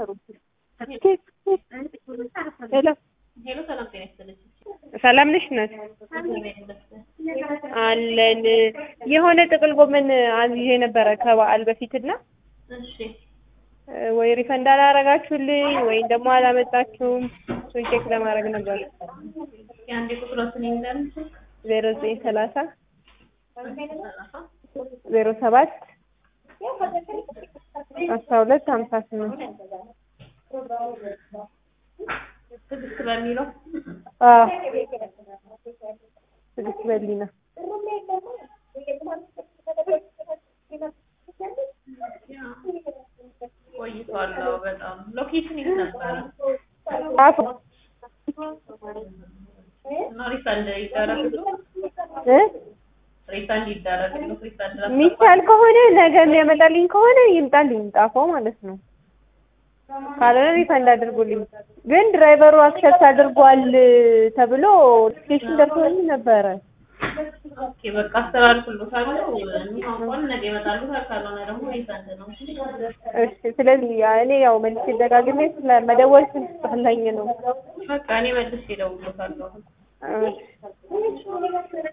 አይሰሩም። ሄሎ ሄሎ ሰላም ጤና ይስጥልኝ። ሰላም ነሽ እናት? አለን የሆነ ጥቅል ጎመን አዝዤ ነበረ ከበዓል በፊትና እሺ ወይ ሪፈንድ አላረጋችሁልኝ ወይም ደግሞ አላመጣችሁም። እሱን ቼክ ለማድረግ ነበር። እስኪ አንዴ ቁጥሮትን ይንገር። ዜሮ ዘጠኝ ሰላሳ ሰላሳ ዜሮ ሰባት አስራ ሁለት ሀምሳ ስምንት ትዕግስት በሚለው አዎ ትዕግስት በሊና ቆይቷል። አዎ፣ በጣም ሎኬሽን የት ነበረ? ጣፎ እና ሪፈንድ ይደረግሉ እ ሪፈንድ ይደረግሉ ሪፈንድ የሚቻል ከሆነ ነገ የሚያመጣልኝ ከሆነ ይምጣልኝ ጣፎ ማለት ነው። ካልሆነ ሪፈንድ አድርጉልኝ። ግን ድራይቨሩ አክሰፕት አድርጓል ተብሎ ኖቲፊኬሽን ደርሶኝ ነበረ። ኦኬ በቃ አስተላልፍልዎታለሁ። የሚሆን ከሆነ ነገ ይመጣልዎታል፣ ካልሆነ ደግሞ ሪፈንድ ነው። እሺ ስለዚህ እኔ ያው መልሼ ደጋግሜ ስለመደወል ስላኝ ነው። በቃ እኔ መልሼ እደውልልዎታለሁ። እሺ